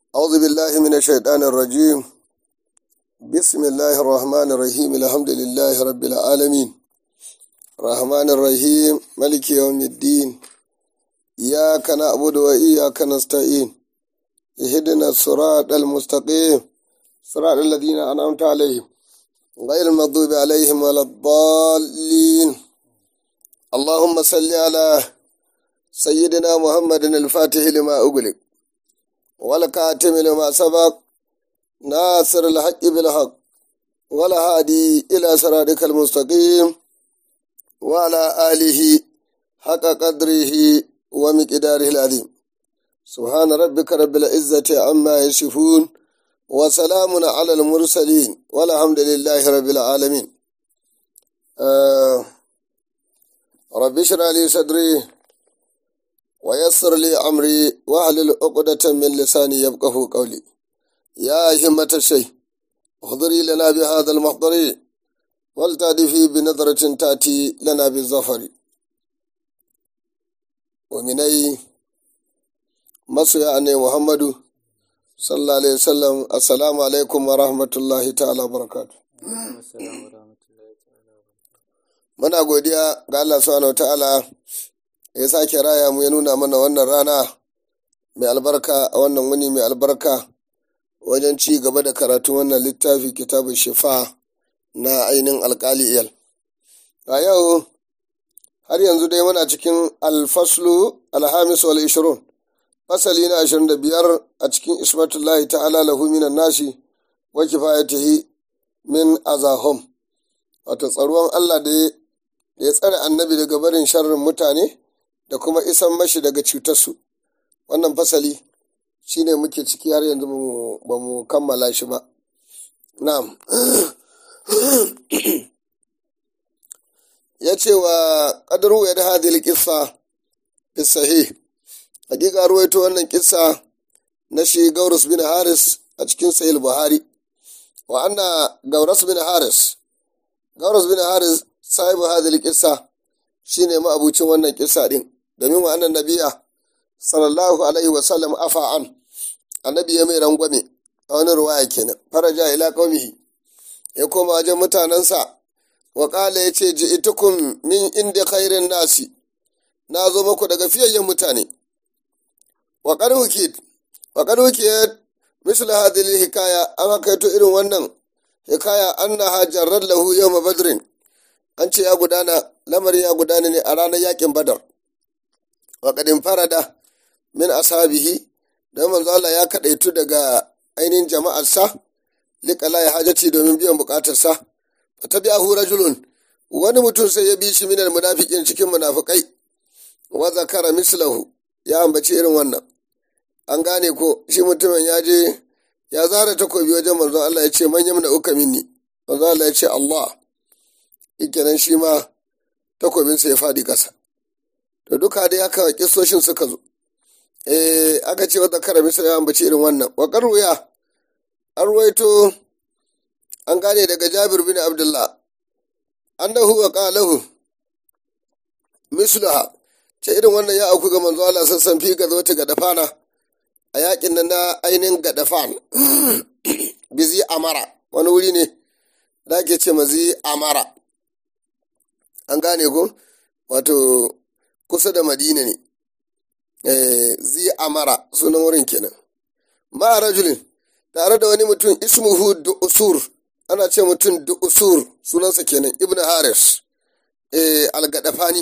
أعوذ بالله من الشيطان الرجيم بسم الله الرحمن الرحيم الحمد لله رب العالمين الرحمن الرحيم ملك يوم الدين إياك نعبد وإياك نستعين اهدنا الصراط المستقيم صراط الذين أنعمت عليهم غير المغضوب عليهم ولا الضالين اللهم صل على سيدنا محمد الفاتح لما أغلق والكاتم لما سبق ناصر الحق بالحق والهادي إلى صراطك المستقيم وعلى آله حق قدره ومقداره العظيم سبحان ربك رب العزة عما يصفون وسلام على المرسلين والحمد لله رب العالمين آه رب اشرح لي صدري ويسر لي أمري واحلل عقدة من لساني يفقه قولي يا همة الشيء احضري لنا بهذا المحضر ولتأتي بنظرة تأتي لنا بالظفر ومني masoya ne Muhammadu sallallahu alaihi wasallam assalamu alaikum wa rahmatullahi ta'ala barakatu muna godiya ga Allah subhanahu ta'ala ya sake raya mu ya nuna mana wannan rana mai albarka a wannan wuni mai albarka wajen ci gaba da karatun wannan littafi kitabun shifa na ainihin alkali iyal a yau har yanzu dai muna cikin alfaslu alhamis wal ishirun fasali na ashirin da biyar a cikin ismatullahi ta'ala lahu minan nasi wa kifayatihi min azahum wato tsaruwan Allah da ya tsare annabi daga barin sharrin mutane da kuma isan mashi daga cutarsu wannan fasali shine muke ciki har yanzu ba mu kammala shi ba na'am ya ce wa ƙadaru ya da hadil kissa fi sahih hakika ruwaito wannan kissa na shi gaurus bin haris a cikin sahih buhari wa anna gaurus bin haris gaurus bin haris sahibu hadhihi kissa shine ma'abucin wannan kissa din domin wa annan nabiya sallallahu alaihi wa sallam afa an annabi ya mai rangwame a wani ruwaya kenan faraja ila qaumihi ya koma wajen mutanensa wa qala yace ji'tukum min inda khairin nasi na zo muku daga fiyayyen mutane وقد وكيت وقد وكيت مثل هذه الحكاية أما كيتو إرن ونن حكاية أنها جرد له يوم بدر أنت يا قدانا لمر يا قدانا أرانا ياكم بدر وقد انفرد من أصحابه don manzo Allah ya kaɗaitu daga ainihin jama'arsa liƙala ya hajati domin biyan buƙatarsa ta biya hu rajulun wani mutum sai ya bi shi minal munafiqin cikin munafikai wa zakara mislahu ya ambaci irin wannan an gane ko shi mutumin ya je ya zara takobi wajen manzon Allah ya ce manyan da uka minni manzon Allah ya ce Allah ikenan shi ma takobinsa ya faɗi ƙasa to duka dai haka kisoshin suka zo eh aka ce wata kara misal ya ambaci irin wannan wa ya an ruwaito an gane daga Jabir bin Abdullah annahu wa qalahu mislaha ce irin wannan ya auku ga manzo Allah sassan fi ga zo ta gadafana a yakin nan na ainihin gadafan bizi amara wani wuri ne da ake ce mazi amara an gane ko wato kusa da madina ne zi amara sunan wurin kenan ma rajulin tare da wani mutum ismuhu usur ana ce mutum usur sunansa kenan ibn haris al-gadafani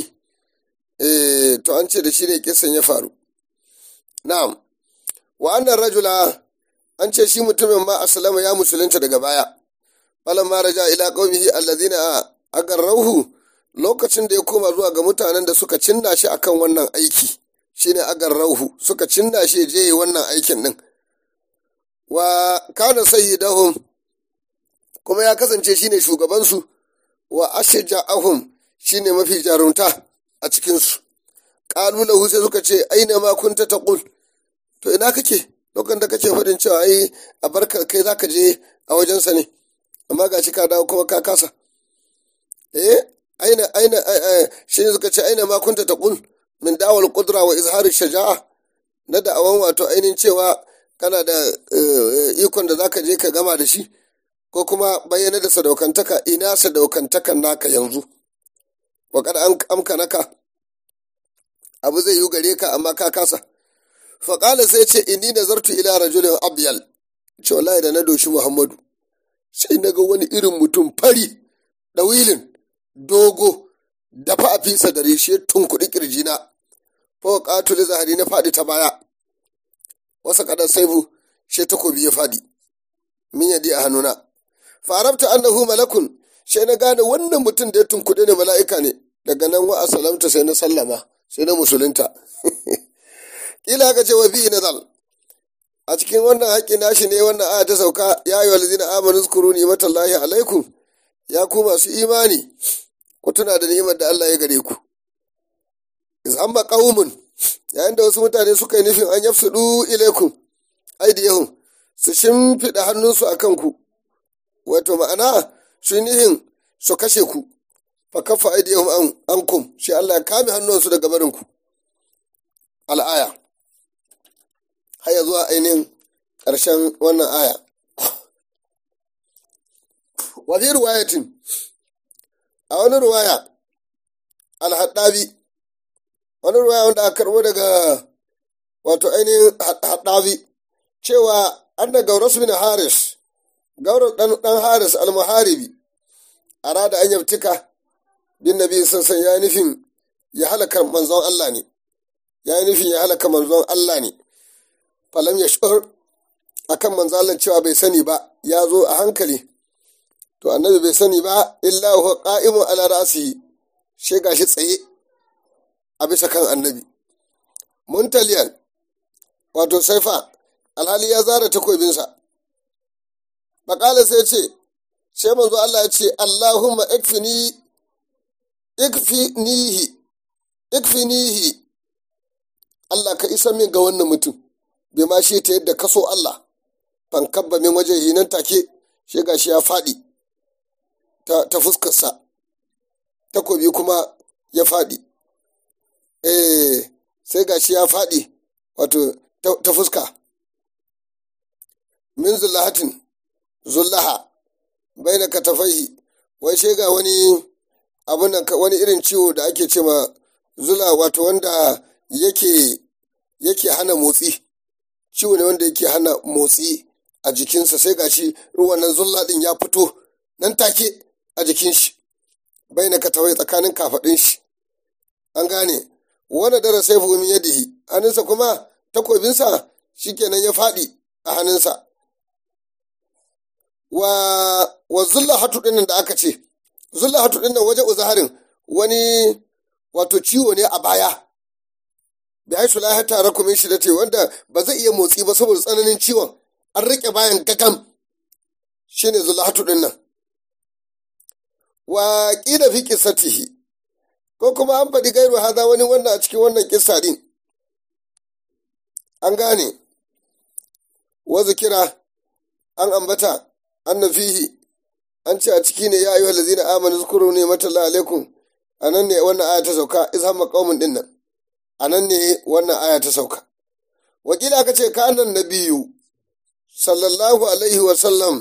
eh to an ce da shi ne kisan ya faru na'am wa annan rajula an ce shi mutumin ma aslama ya musulunta daga baya falan ma raja ila qaumihi allazina agarrahu lokacin da ya koma zuwa ga mutanen da suka cinna shi akan wannan aiki shine agarrahu suka cinna shi je wannan aikin din wa kana sayyidahum kuma ya kasance shine shugabansu wa ashja'ahum shine mafi jarunta a cikinsu ƙalu lahu sai suka ce aina ma kunta taqul to ina kake lokacin da kake faɗin cewa ai a barka kai zaka je a wajensa ne amma gashi ka dawo kuma ka kasa eh aina aina shi ne suka ce aina ma kunta taqul min da'wal qudra wa izhar shaja'a na da'awan wato ainihin cewa kana da ikon da zaka je ka gama da shi ko kuma bayyana da sadaukantaka ina sadaukantakan naka yanzu wa kada an amka naka abu zai yi gare ka amma ka kasa faƙala sai ce inni nazartu ila rajulin abyal ce wallahi da na doshi muhammadu sai na ga wani irin mutum fari ɗawilin dogo dafa a fisa da reshe tun kuɗi ƙirjina fa ƙatuli zahari na faɗi ta baya wasa kaɗan saibu she takobi ya faɗi min yadi a hannuna farabta annahu malakun sai na gane wannan mutum da ya tunkuɗe ne mala'ika ne daga nan wa salamta sai na sallama sai na musulunta kila ka ce wa bi nazal a cikin wannan haƙƙi nashi ne wannan aya ta sauka ya yi walzina amanu zukuru ni'matallahi alaikum ya ku masu imani ku tuna da ni'imar da Allah ya gare ku iz amma qaumun yayin da wasu mutane suka yi nufin an yafsudu ilaikum aidiyahum su shimfiɗa hannunsu a kanku wato ma'ana su nihin su kashe ku fa kafa aidiyahum an ankum shi Allah ya kame hannunsu daga barinku al'aya haya zuwa ainihin ƙarshen wannan aya wa fi ruwayatin a wani ruwaya alhaɗabi wani ruwaya wanda aka karɓo daga wato ainihin haɗabi cewa an da gauras bin haris gauras ɗan haris almuharibi a rada an yabtika bin nabi sassan ya nufin ya halaka manzon Allah ne ya yi nufin ya halaka manzon Allah ne falam ya shur akan manzon Allah cewa bai sani ba ya zo a hankali to annabi bai sani ba illa huwa qa'imun ala ra'sihi she gashi tsaye a bisa kan annabi muntaliyan wato saifa alhali ya zara takobinsa baƙala sai ce sai manzo Allah ya ce Allahumma ikfini ikfinihi ikfinihi Allah ka isa min ga wannan mutum bai ma shi ta yadda kaso Allah ban kabba min waje nan take shi gashi ya faɗi ta, ta fuskarsa takobi kuma ya faɗi eh sai gashi ya faɗi wato ta, ta fuska min zullahatin zullaha bai da katafaihi wai sai ga wani abun nan wani irin ciwo da ake ce ma zula wato wanda yake yake hana motsi ciwo ne wanda yake hana motsi a jikinsa sai gashi wannan zulla din ya fito nan take a jikin shi bai na katawai tsakanin kafaɗin shi an gane wani dara sai min yadihi hannunsa kuma takobinsa shikenan ya faɗi a hannunsa wa wa zulla hatu ɗinnan da aka ce zulla hatu ɗinnan waje uzaharin wani wato ciwo ne a baya bi haisu la hata rakumin shi da te wanda ba zai iya motsi ba saboda tsananin ciwon an rike bayan gagam shine zulhatu din nan wa qila fi qissatihi ko kuma an faɗi gairu haza wani wannan a cikin wannan kissa din an gane wa zikira an ambata anna fihi an ce a ciki ne ya ayyuhal ladzina amanu zkuru ne matalla alaikum anan ne wannan aya ta sauka izhamma qaumun din nan a nan ne wannan aya ta sauka wakila aka ce kanan na biyu sallallahu alaihi wasallam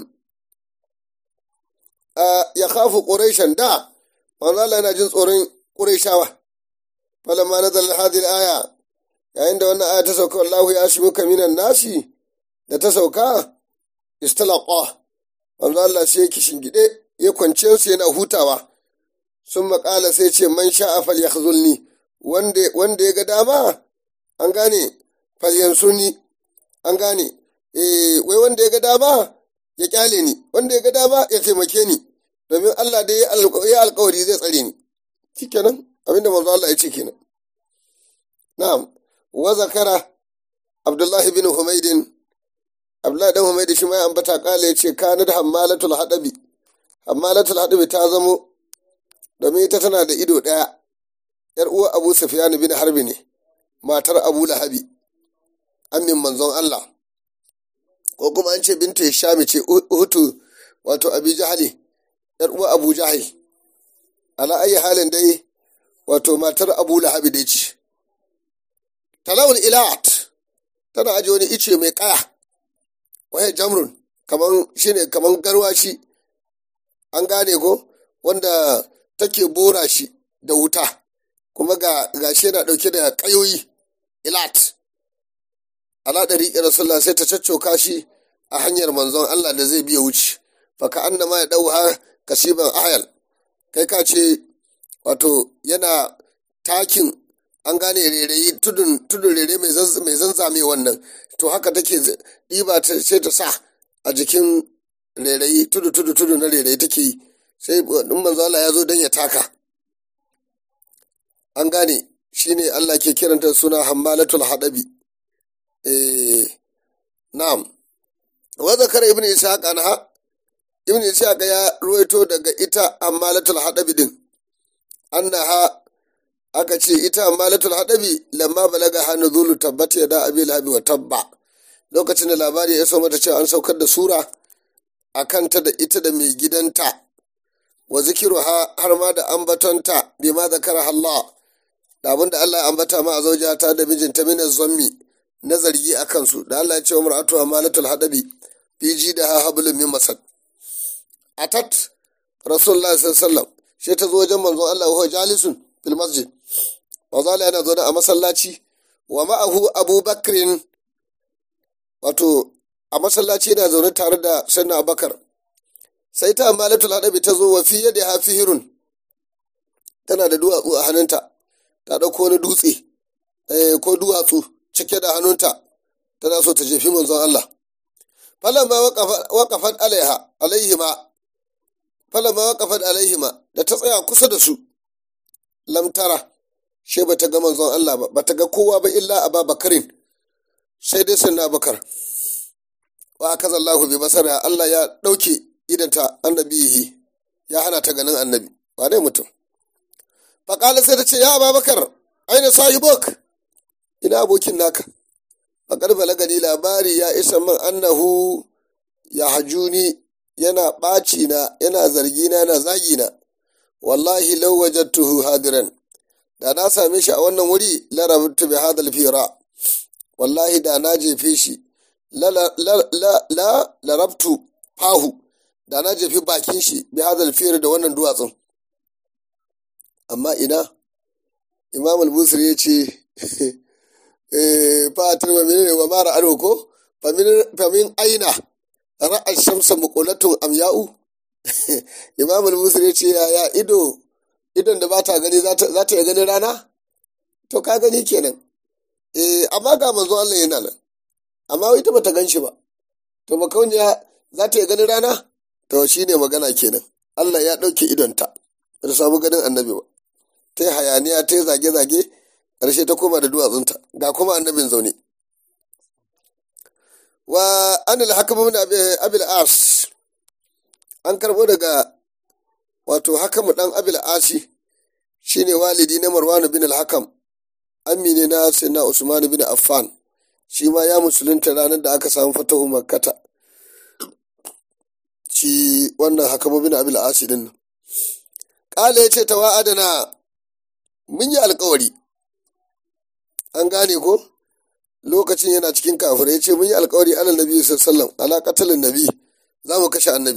ya kafu ƙureshen da manzo Allah yana jin tsoron ƙureshawa falamma nazal hadhihi aya yayin da wannan aya ta sauka wallahu ya shi muka minan nasi da ta sauka istalaqa manzo Allah sai yake shingide ya kwance su yana hutawa sun maƙala sai ce man sha'a falyakhzulni wanda ya ga dama an gane falyansurni an gane wai wanda ya ga dama ya kyale ni wanda ya ga dama ya taimake ni domin Allah dai ya alkawari zai tsare ni shikenan abinda manzo Allah ya ce kenan na'am wa zakara Abdullahi bin Humaydin Abdullahi dan Humaydi shi ma ya ambata kala ya ce kanat hammalatul hadabi hammalatul hadabi ta zamo domin ita tana da ido daya ‘yar uwa Abu Sufyan bin Harbi ne, matar Abu Lahabi, amin manzon Allah, ko kuma an ce binta Shami ce Hutu wato Abi Jahali, ‘yar uwa Abu Jahal. Ala ayi halin dai wato matar Abu Lahabi dai ce. Talawul ilat tana aje wani ice mai kaya waye jamrun kaman shine kaman garwashi an gane ko wanda take bora shi da wuta kuma ga gashi yana dauke da kayoyi ilat ala ɗariƙi rasulullah sai ta caccoka shi a hanyar manzon Allah da zai biya wuce faka annama ya ɗau har kasiban ayal kai ka ce wato yana takin an gane rairayi tudun tudun rere mai zanzame wannan to haka take ɗiba ta sai ta sa a jikin rairayi tudu tudu tudu na rairayi take yi sai in manzo Allah ya zo dan ya taka an gane shine Allah ke kiranta suna hammalatul hadabi eh na'am wa zakara ibnu ishaq anha ibnu ishaq ya ruwaito daga ita ammalatul hadabi din annaha aka ce ita ammalatul hadabi lamma balaga hanu zulu tabbata ya da abi lahabi wa tabba lokacin da labari ya so mata cewa an saukar da sura a kanta da ita da mai gidanta wa zikiru har ma da ambatonta bi ma zakara Allah da abin da Allah ya ambata ma a zauja ta da mijinta mina zammi na zargi a kansu da Allah ya ce wa mar'atu amalatul hadabi fi ji da ha hablum min masad atat rasulullahi sallallahu alaihi wasallam shi ta zo wajen manzon Allah wa jalisun fil masjid manzo Allah yana zaune a masallaci wa ma'ahu Abu Bakrin wato a masallaci yana zaune tare da Sayyidina Abubakar sai ta amalatul hadabi ta zo wa fi yadi hafihirun tana da duwatsu a hannunta ta ɗauko wani dutse ko duwatsu cike da hannunta tana so ta jefi manzon Allah falamma waqafat alaiha alaihima falamma waqafat alaihima da ta tsaya kusa da su lam tara she bata ga manzon Allah ba bata ga kowa ba illa Aba Bakarin sai dai sunna Bakar wa akaza Allah bi basara Allah ya dauke idanta annabihi ya hana ta ganin annabi ba dai mutum faƙala sai ta ce ya Ababakar aina sahibok ina abokin naka faƙar balagani labari ya isa min annahu ya hajuni yana ɓaci na yana zargi na yana zagi na wallahi law wajadtuhu hadiran da na same shi a wannan wuri la rabtu bi hadal fira wallahi da na jefe shi la la la rabtu fahu da na jefi bakin shi bi hadal fira da wannan duwatsun amma ina imam al-busri ya ce fatir wa menene wa mara ado ko famin aina ra'ar shamsa muqulatun amya'u imam al-busri ya ce ya ido idon da ba ta gani za ta iya ganin rana to ka gani kenan eh amma ga manzo Allah yana nan amma ita bata gan shi ba to makauniya za ta iya ganin rana to shine magana kenan Allah ya ɗauke idonta ba ta samu ganin annabi ba ta yi hayaniya ta yi zage-zage ƙarshe ta koma da duwatsunta ga kuma annabin zaune wa anil hakam min abil as an karɓo daga wato hakamu ɗan abil asi shine walidi na marwanu bin al-hakam ammi ne na sayyidina usman bin affan shi ma ya musulunta ranar da aka samu fatahu makkata shi wannan hakamu bin abil asi din nan ƙala ya ce ta wa'adana mun yi alkawari an gane ko lokacin yana cikin kafir ya ce mun yi alkawari alal nabi sallallahu ala qatalin nabi za mu kashe annabi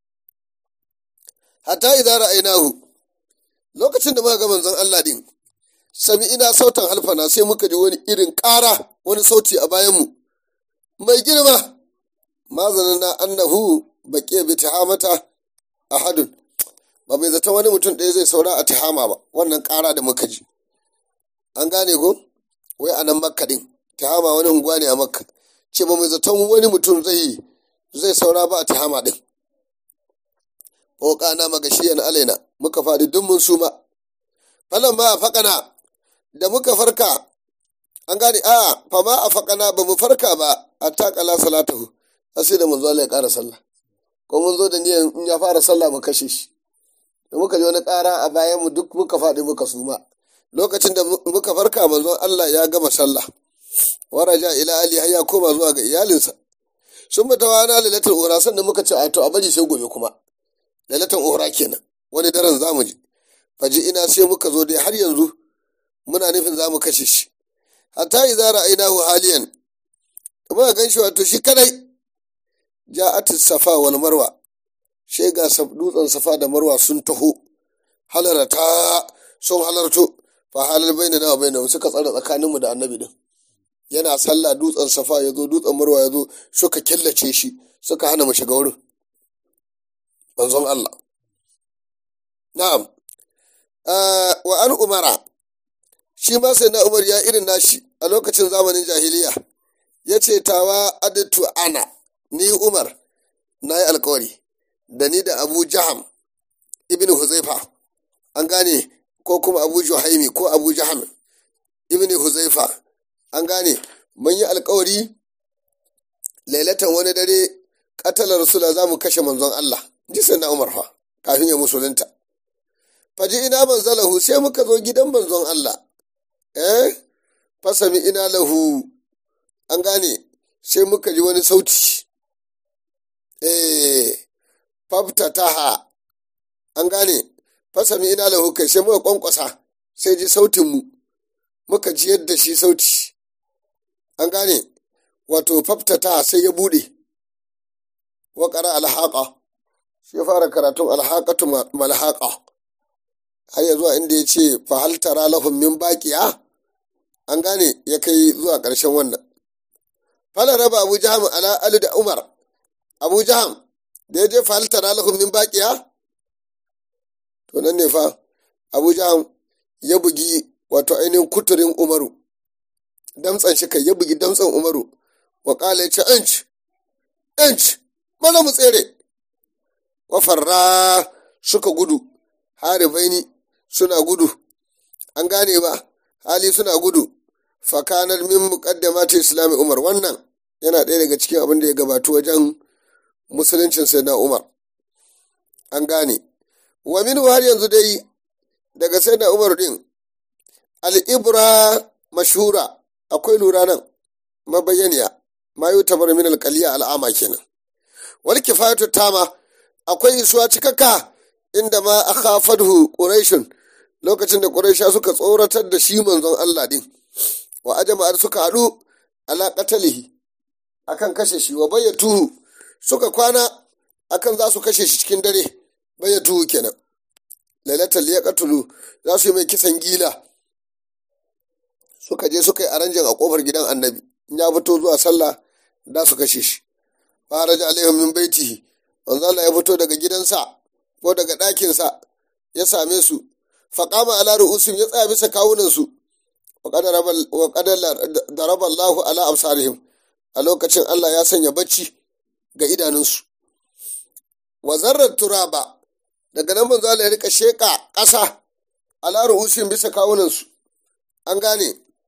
hatta idza ra'aynahu lokacin da muka ga manzon Allah din sami ina sautan halfana sai muka ji wani irin ƙara wani sauti a bayan mu mai girma ma zanana annahu baqiya bi tahamata ahadun ba mai zata wani mutum ɗaya zai saura a tihama ba wannan ƙara da muka ji an gane ko wai a nan makka ɗin tihama wani unguwa ne a makka ce ba mai zaton wani mutum zai zai saura ba a tihama ɗin ko na magashiyan alaina muka faɗi duk mun suma falan ba a faƙana da muka farka an gane a fa ma a faƙana ba mu farka ba a taƙala salatahu sai da manzo Allah ya ƙara sallah ko mun zo da niyan in ya fara sallah mu kashe shi da muka ji wani ƙara a bayan mu duk muka faɗi muka suma lokacin da muka farka manzon Allah ya gama sallah waraja ila ali har ya koma zuwa ga iyalinsa sun mata wana lailatul ura sannan muka ce a to a bari sai gobe kuma lailatul ura kenan wani daren zamu ji faji ina sai muka zo dai har yanzu muna nufin zamu kashe shi hatta idza ra'aynahu haliyan muka gan shi wato shi kadai ja'at safa wal marwa she ga dutsen safa da marwa sun taho halarata sun halarto fa halal bainana wa bainahum suka tsara tsakaninmu da annabi din yana sallah dutsen safa ya zo dutsen marwa ya zo suka killace shi suka hana mu shiga wurin manzon Allah na'am wa an umara shi ma sai na umar ya irin nashi a lokacin zamanin jahiliya ya ce tawa adatu ana ni umar na yi alkawari da ni da abu jaham ibn huzaifa an gane ko kuma abu juhaimi ko abu jaham ibn huzaifa an gane mun yi alkawari lailatan wani dare katalar rasula za mu kashe manzon Allah ji sai na umar fa kafin ya musulunta faji ina manzalahu sai muka zo gidan manzon Allah eh fasami ina lahu an gane sai muka ji wani sauti eh faftataha an gane fasami ina lahu kai sai muka kwankwasa sai ji sautin mu muka ji yadda shi sauti an gane wato faftataha sai ya bude wa qara alhaqa shi fara karatun alhaqatu malhaqa har ya zuwa inda ya ce fahal tara lahum min baqiya an gane ya kai zuwa ƙarshen wannan fala raba abu jaham ala ali da umar abu jaham da ya je fahal tara lahum min baqiya to nan ne fa abu jaham ya bugi wato ainihin kuturin umaru damtsan shi kai ya bugi damtsan umaru wa kala ya ce inch inch mana mu tsere wa farra suka gudu haribaini suna gudu an gane ba hali suna gudu fakanar min muqaddamati islami umar wannan yana ɗaya daga cikin abin da ya gabatu wajen musuluncin sai na umar an gane wa min har yanzu dai daga sai na umar din al'ibra mashura akwai lura nan mabayyaniya ma yi tabar min alƙaliya al'ama kenan wal kifayatu tama akwai isuwa cikakka inda ma a khafadhu quraishun lokacin da quraisha suka tsoratar da shi manzon Allah din wa ajma'ar suka haɗu ala qatalihi akan kashe shi wa bayyatuhu suka kwana akan za su kashe shi cikin dare bayyatuhu kenan lailatul yaqtulu za su yi mai kisan gila suka je suka yi aranjin a kofar gidan annabi in ya fito zuwa sallah da su kashe shi faraja alaihim min baitihi manzo Allah ya fito daga gidansa ko daga ɗakinsa ya same su faƙama ala ru'usim ya tsaya bisa kawunansu wa qadar daraba Allahu ala absarihim a lokacin Allah ya sanya bacci ga idanunsu wa zarrar turaba daga nan manzo Allah ya rika sheka ƙasa ala ru'usim bisa kawunansu an gane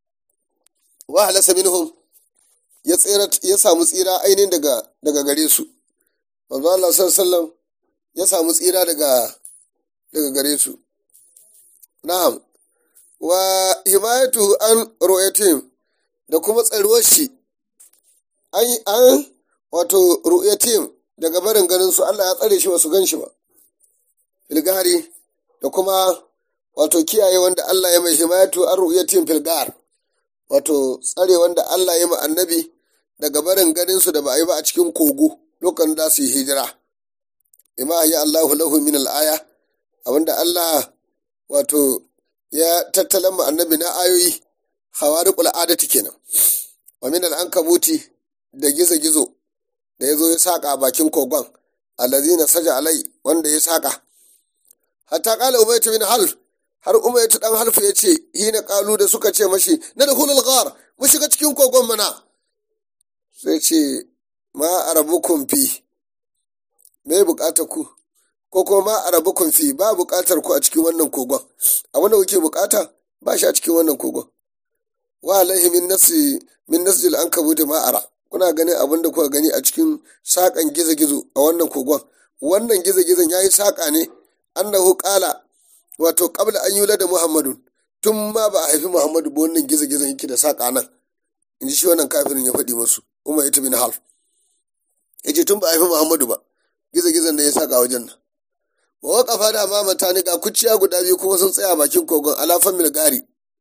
wa halasa minhum ya tsira ya samu tsira ainihin daga daga gare su manzo Allah sallallahu alaihi wasallam ya samu tsira daga daga gare su na'am wa himayatu an ru'yatim da kuma tsaruwar shi an an wato ru'yatim daga barin ganin su Allah ya tsare shi ba su gan shi ba filgari da kuma wato kiyaye wanda Allah ya mai himayatu an ru'yatim filgar wato tsare wanda Allah ya ma annabi daga barin ganin su da ba a yi ba a cikin kogo lokacin da su yi hijira bima ya Allahu lahu min al-aya abinda Allah wato ya tattalan mu annabi na ayoyi hawariqul adati kenan wa min al-ankabuti da gizo-gizo da yazo ya saka a bakin kogon allazina saja alai wanda ya saka hatta qala umaytu min half har umaytu dan halfu ya ce hina qalu da suka ce mashi na dukhulul ghar mu shiga cikin kogon mana sai ce ma arabukum fi me bukatar ku ko kuma ma arabukum fi ba bukatar ku a cikin wannan kogon a wanda kuke bukata ba shi a cikin wannan kogon wa alaihi min nasi min nasjil ankabut ma ara kuna ganin abin da kuka gani a cikin sakan gizo-gizo a wannan kogon wannan gizo-gizon yayi saka ne annahu qala wato qabla an yula da muhammadun tun ma ba a haifi muhammadu ba wannan gizo-gizon yake da saka nan in ji shi wannan kafirin ya faɗi musu umar ita bin half ya ce tun ba a haifi muhammadu ba gizo-gizon da ya saka wajen nan wa waƙafa da ma mata ga kuciya guda biyu kuma sun tsaya bakin kogon alafan milgari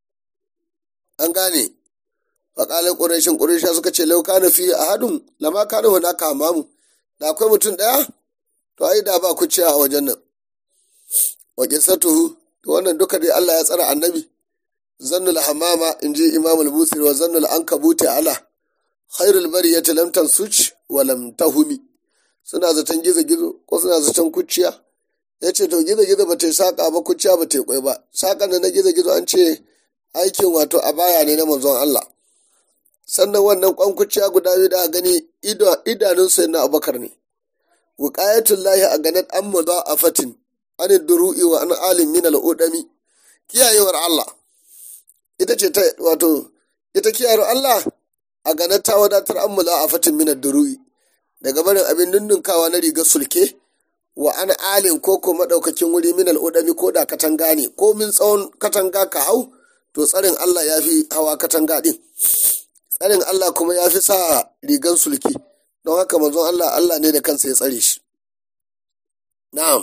an gane faƙalin ƙurashin ƙurasha suka ce lau kana fi a hadun lama kana hunaka hamamu da akwai mutum ɗaya to ai da ba kuciya a wajen nan wa qissatuhu to wannan duka dai Allah ya tsara annabi zannul hamama inji imam al-busiri wa zannul ankabuti ala khairul bariyati lam tansuch wa lam tahumi suna zaton gizo gizo ko suna zaton kuciya ya ce to gizo gizo ba ta yi saƙa ba kuciya ba ta yi kwai ba saƙan da na gizo gizo an ce aikin wato a baya ne na manzon Allah sannan wannan kwan kuciya guda biyu da gani idanun sai na abakar ne wuqayatul lahi a ganat an a fatin an duru'i wa an alim min al'udami kiyayewar Allah ita ce ta wato ita kiyayewar Allah a ganar ta wadatar an a fatin min duru'i daga barin abin nunnunkawa na rigar sulke wa an alin ko ko madaukakin wuri min al'udami ko da katanga ne ko min tsawon katanga ka hau to tsarin Allah ya fi hawa katanga din tsarin Allah kuma ya fi sa rigan sulki don haka manzon Allah Allah ne da kansa ya tsare shi na'am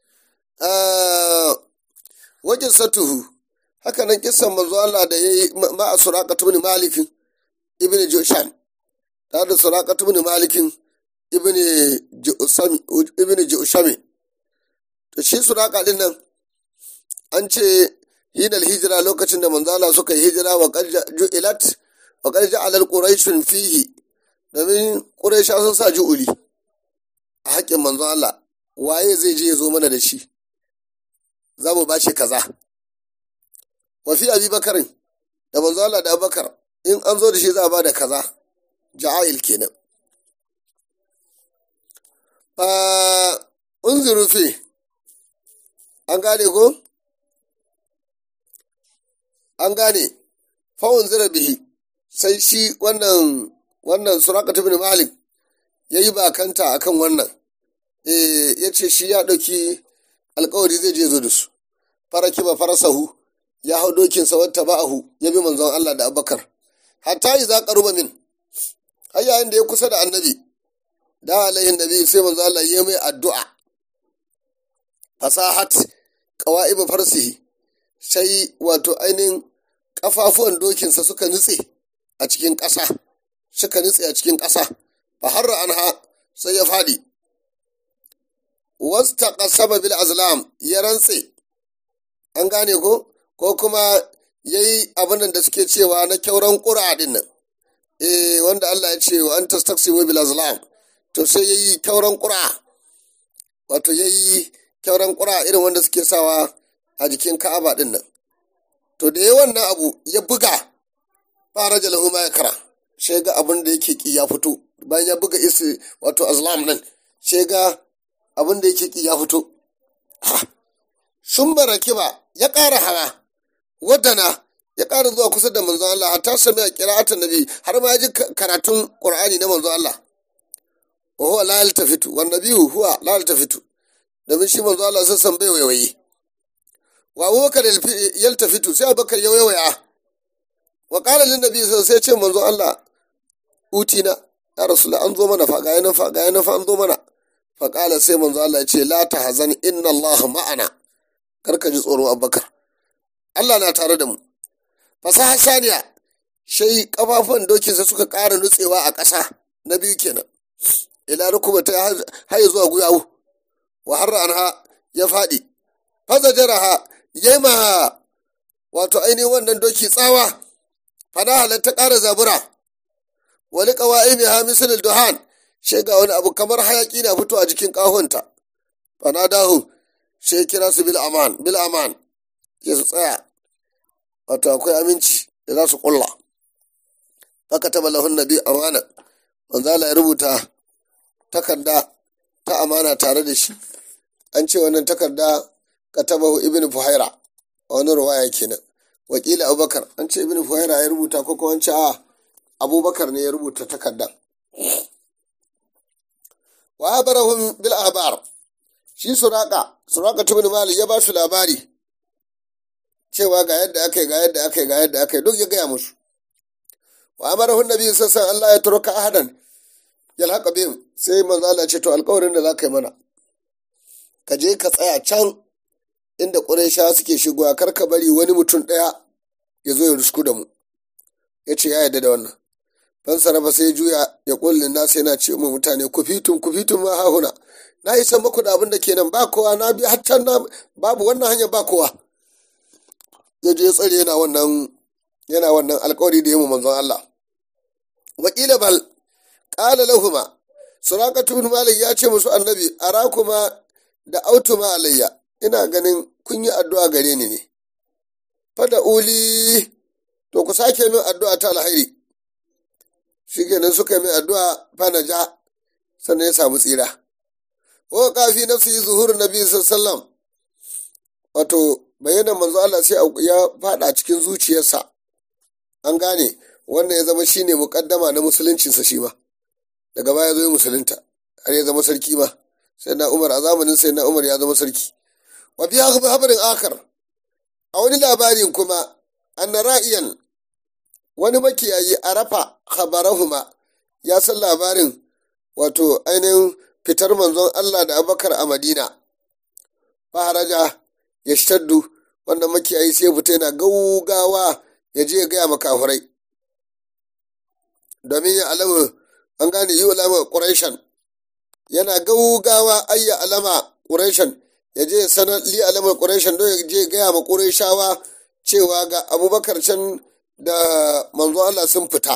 wajen satuhu haka nan kisan manzon Allah da ya yi ma'a suraqatu ibn malikin ibn joshan ta da suraqatu ibn malikin ibn jushami to shi suraqa din nan an ce hinal hijira lokacin da manzala suka yi hijira wa ju'ilat wa qad ja'ala quraishun fihi domin quraisha sun sa ju'uli a haƙƙin manzon Allah waye zai je ya zo mana da shi za mu bashi kaza wa fi abi bakarin da manzon Allah da abubakar in an zo da shi za a ba da kaza ja'ail kenan fa unziru fi an gane ko an gane fawon zira bihi sai shi wannan wannan suraka ibn malik ya yi bakanta akan wannan ya ce shi ya ɗauki alkawari zai je zo da su fara kima farasahu ya hau dokinsa wata ba'ahu ya bi manzon Allah da abubakar hatta yi za ƙaruba min har yayin da ya kusa da annabi da alaihin nabi sai manzon Allah ya mai addu'a fasahat qawa'ibu farsihi sai wato ainihin ƙafafuwan dokinsa suka nutse a cikin ƙasa suka nutse a cikin ƙasa fa harra anha sai ya faɗi wasta qasaba bil azlam ya rantse an gane ko ko kuma yayi abin da suke cewa na kyauran ƙura din nan eh wanda Allah ya ce wa an tastaksimu bil azlam to sai yayi kyauran ƙura wato yayi kyauran ƙura irin wanda suke sawa a jikin Ka'aba din nan to da ya wannan abu ya buga fara jalahu ma ya kara sai ga abin da yake ki ya fito bayan ya buga isi wato azlam nan sai ga abin da yake ki ya fito sun baraki ba ya ƙara hawa wadana ya ƙara zuwa kusa da manzon Allah hatta sami a qira'atan nabi har ma ya ji karatun qur'ani na manzon Allah wa huwa la yaltafitu wan nabiyyu huwa la yaltafitu domin shi manzon Allah sai san bai waiwaye wa abubakar yaltafitu sai abubakar ya waiwaya wa qala lin nabi sai ce manzon Allah utina ya rasulullah an zo mana fa ga yana fa ga yana fa an zo mana fa qala sai manzon Allah ya ce la tahzan inna Allah ma'ana karka ji tsoro abubakar Allah na tare da mu fasaha saniya shai kafafun dokinsa suka ƙara nutsewa a ƙasa na biyu kenan ila rukuma ta haye zuwa guyawu wa harra anha ya faɗi faza jaraha yema wato ainihin wannan doki tsawa fada halatta ƙara zabura wani ƙawa'i mai hamisul duhan shai ga wani abu kamar hayaƙi na fito a jikin ƙahonta fana dahu sai kira su bil aman bil aman ke su tsaya wato akwai aminci da za su kulla haka ta balahun nabi amana manzo Allah ya rubuta takarda ta amana tare da shi an ce wannan takarda katabahu ibn fuhaira a wani ruwaya kenan wakili abubakar an ce ibn fuhaira ya rubuta ko kuma ce a abubakar ne ya rubuta takarda wa abarahum bil ahbar shi suraka suraka tubin mali ya ba su labari cewa ga yadda aka yi ga yadda aka yi ga yadda aka yi duk ya gaya musu wa amarahu nabi sassan Allah ya turka ahadan yalhaqa bihim sai manzo Allah ce to alƙawarin da zaka yi mana ka je ka tsaya can inda Quraysha suke shigowa kar ka bari wani mutum ɗaya ya zo ya rusku da mu ya ce ya yarda da wannan dan sarrafa sai juya ya kullin nasu yana ce mu mutane ku fitun ku fitun ma hahuna na isa muku da abin da ke nan ba kowa na bi hatta na babu wannan hanya ba kowa ya je tsare yana wannan yana wannan alkawari da yi mu manzon Allah wakila bal qala lahuma suraqatu ibn malik ya ce musu annabi arakuma da autuma alayya ina ganin kun yi addu'a gare ni ne fada uli to ku sake min addu'a ta alhairi shi kenan suka yi min addu'a fana ja sannan ya samu tsira wa kafi nafsi zuhur nabi sallam wato bayyana manzo Allah sai ya fada cikin zuciyarsa an gane wannan ya zama shine mukaddama na musuluncinsa shi ma daga baya zo musulunta har ya zama sarki ma sai na umar a zamanin sai na umar ya zama sarki wa fi habarin akar a wani labarin kuma anna ra'iyan wani makiyayi a rafa khabarahuma ya san labarin wato ainihin fitar manzon Allah da abakar a madina faharaja ya shaddu wannan makiyayi sai fita yana gaugawa ya je ya gaya makafurai domin ya alama an gane yi alama ƙuraishan yana gaugawa ayya alama ƙuraishan ya je sanar li alamar ƙuraishan don ya je gaya ma ƙuraishawa cewa ga abubakar can da manzo Allah sun fita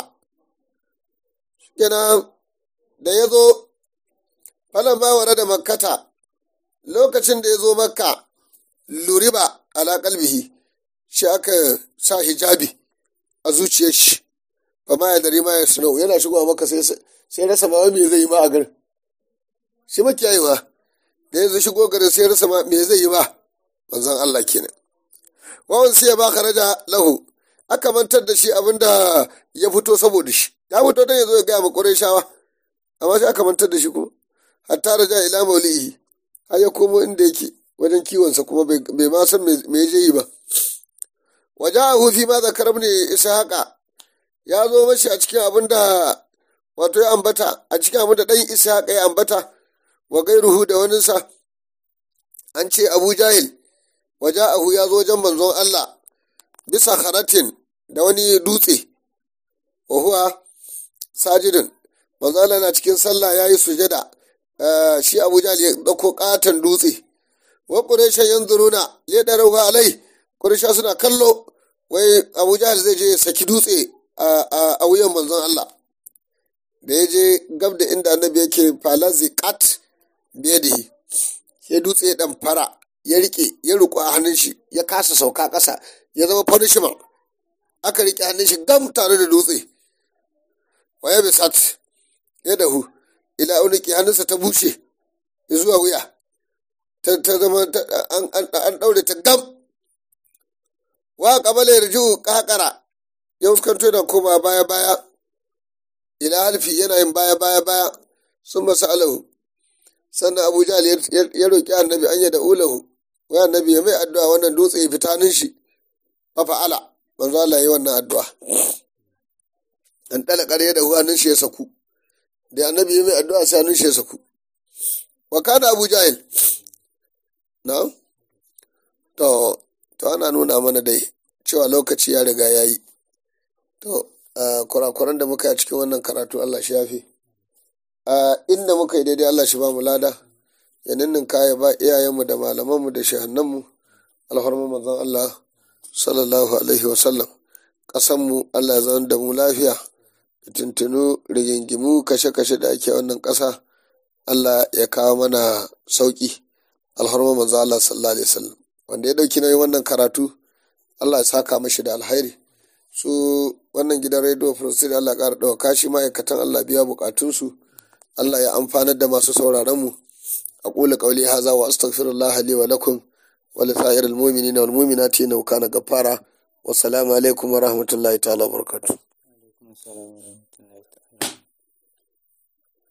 kenan da ya zo falon mawara da makkata lokacin da ya zo makka luriba ala kalbihi shi aka sa hijabi a zuciyar shi ba ma ya dari ma ya sunau yana shigowa maka sai rasa ma me zai yi ma a garin shi makiyayewa da ya zo shigo garin sai rasa ma me zai yi ma manzon Allah kenan wawan sai ya ba raja lahu aka mantar da shi abinda ya fito saboda shi ya fito don ya zo ya gaya ma shawa amma sai aka mantar da shi kuma hatta raja ila maulihi har ya komo inda yake wajen kiwonsa kuma bai ma san me je yi ba wajahu fi ma zakar ibn ishaqa ya zo mashi a cikin abin da wato ya ambata a cikin abin da dan ishaqa ya ambata wa gairuhu da waninsa an ce abu jahil waja'ahu ya zo wajen manzon Allah bisa haratin da wani dutse wa huwa sajidin manzon Allah na cikin sallah yayi sujada shi Abu Jahl ya dauko katon dutse wa quraisha yanzuruna ya darahu alai quraisha suna kallo wai Abu Jahl zai je saki dutse a wuyan manzon Allah da ya je gab da inda annabi yake falazi kat biyadihi sai dutse ya dan fara ya rike ya riko a hannun shi ya kasa sauka ƙasa ya zama punishment aka rike hannun shi gam tare da dutse waya bisat ya dahu ila uniki hannunsa ta bushe zuwa wuya ta zama an ɗaure ta gam wa kabala yarju kakara ya fuskanto da koma baya baya ila halfi yana yin baya baya baya sun masa alahu sannan abu jahal ya roƙi annabi an yada ulahu wai annabi ya mai addu'a wannan dutse ya fita nin shi fa fa'ala manzo Allah ya yi wannan addu'a an dala ƙarya da hannun shi ya saku da annabi ya mai addu'a sai hannun shi ya saku wa kana abu jahil na to to ana nuna mana dai cewa lokaci ya riga ya yi to kurakuran da muka yi a cikin wannan karatu Allah shi yafi inda muka yi daidai Allah shi ba mu lada ya ninninka ya ba iyayenmu da malamanmu da shahannanmu alfarma manzon Allah sallallahu alaihi wasallam ƙasanmu Allah ya zama da mu lafiya da tuntunu rigingimu kashe-kashe da ake wannan ƙasa Allah ya kawo mana sauƙi alfarma manzon Allah sallallahu alaihi wasallam wanda ya ɗauki nauyin wannan karatu Allah ya saka mashi da alhairi su wannan gidan rediyo firistiri Allah ƙara ɗauka shi ma'aikatan Allah biya buƙatunsu Allah ya amfanar da masu sauraron mu أقول قولي هذا وأستغفر الله لي ولكم ولسائر المؤمنين والمؤمنات إنه كان غفارا والسلام عليكم ورحمة الله تعالى وبركاته.